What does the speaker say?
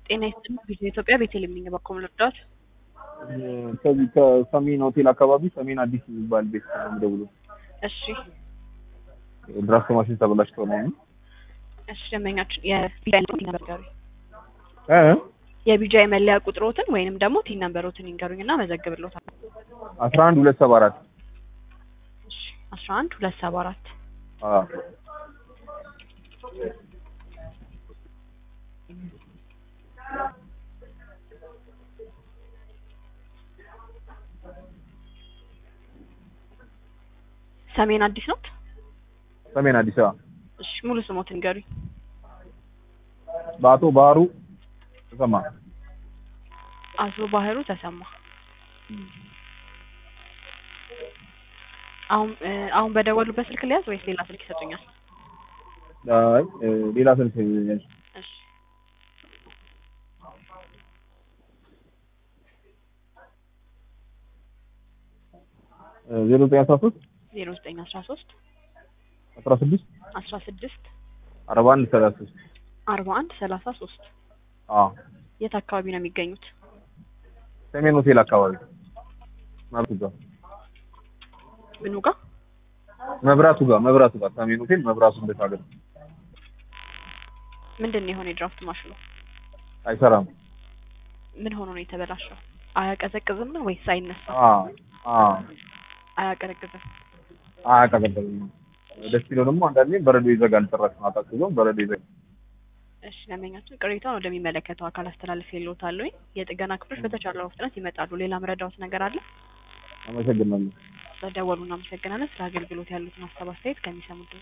ጤና ይስጥልኝ ቪዥን ኢትዮጵያ ቤቴል የሚንገባኮም ልርዳት ከዚህ ከሰሜን ሆቴል አካባቢ ሰሜን አዲስ የሚባል ቤት ነው የምደውለው። እሺ ድራፍት ማሽን ተበላሽቶ ነው። እሺ ደንበኛችን የቢጃይ ነገሩ እ የቢጃይ መለያ ቁጥሮትን ወይንም ደግሞ ቲን ነምበሮትን ይንገሩኝ እና መዘግብሎታል። አስራ አንድ ሁለት ሰባ አራት እሺ አስራ አንድ ሁለት ሰባ አራት ሰሜን አዲስ ነው። ሰሜን አዲስ አበባ እሺ ሙሉ ስሞትን ይንገሩኝ። በአቶ ባህሩ ተሰማ አቶ ባህሩ ተሰማ። አሁን አሁን በደወሉበት ስልክ ሊያዝ ወይስ ሌላ ስልክ ይሰጡኛል? አይ ሌላ ስልክ ያዥ። እሺ ዜሮ ዘጠኝ አስራ ሶስት ዜሮ ዘጠኝ አስራ ሶስት አስራ ስድስት አስራ ስድስት አርባ አንድ ሰላሳ ሶስት አርባ አንድ ሰላሳ ሶስት አዎ የት አካባቢ ነው የሚገኙት? ሰሜን ሆቴል አካባቢ መብራቱ ጋር ምኑ ጋር? መብራቱ ጋር መብራቱ ጋር ሰሜን ሆቴል መብራቱ እንደታገል ምንድን ነው የሆነ የድራፍት ማሽኑ አይሰራም። ምን ሆኖ ነው የተበላሸው? አያቀዘቅዝም ነው ወይስ አይነሳም? አ አ አያቀዘቅዝም። አያቀዘቅዝም። ደስ ይለው ደግሞ አንዳንዴ በረዶ ይዘጋል። ጭራሽ ማታ ሲሆን በረዶ ይዘጋል። እሺ ደንበኛችን ቅሬታውን ወደሚመለከተው አካል አስተላልፍ የለውታለሁ። የጥገና ክፍሎች በተቻለው ፍጥነት ይመጣሉ። ሌላ ምረዳውት ነገር አለ? አመሰግናለሁ። ስለደወሉ እናመሰግናለን። ስለ አገልግሎት ያሉትን ሀሳብ አስተያየት ከሚሰሙት